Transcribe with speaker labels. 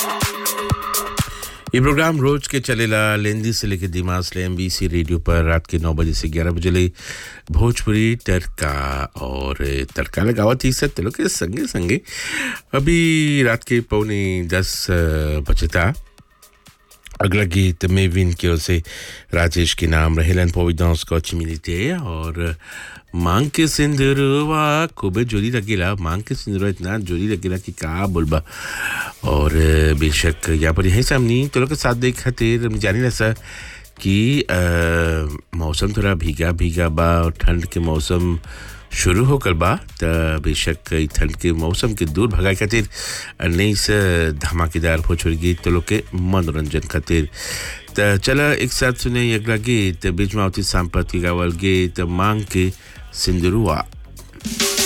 Speaker 1: ये प्रोग्राम रोज के चलेला लेंदी से लेके दिमाग से एमबीसी रेडियो पर रात के नौ बजे से ग्यारह बजे ले भोजपुरी तड़का और तड़का लगावत ही सब लोग के संगे संगे अभी रात के पौने दस बजता अगला गीत मेविन की ओर से राजेश के नाम रहेलन पोविडांस को अच्छी मिलती है और मांग के सिंदूरवा खूबे जोरी लगेला मांग के सिंदूरवा इतना जोरी लगेला कि का बोलबा और बेशक यहाँ पर यही सामनी तो लोग के साथ देख खातिर हमने जानी ना सर कि अ, मौसम थोड़ा भीगा भीगा बा और ठंड के मौसम शुरू होकर बा त बेशक ई ठंड के मौसम के दूर भगाए खातिर नई से धमाकेदार भोजपुरी गीत तो लोग के मनोरंजन खातिर त चला एक साथ सुने अगला गीत बीच मावती सांपत की गावल गीत मांग के सिंदुरुआ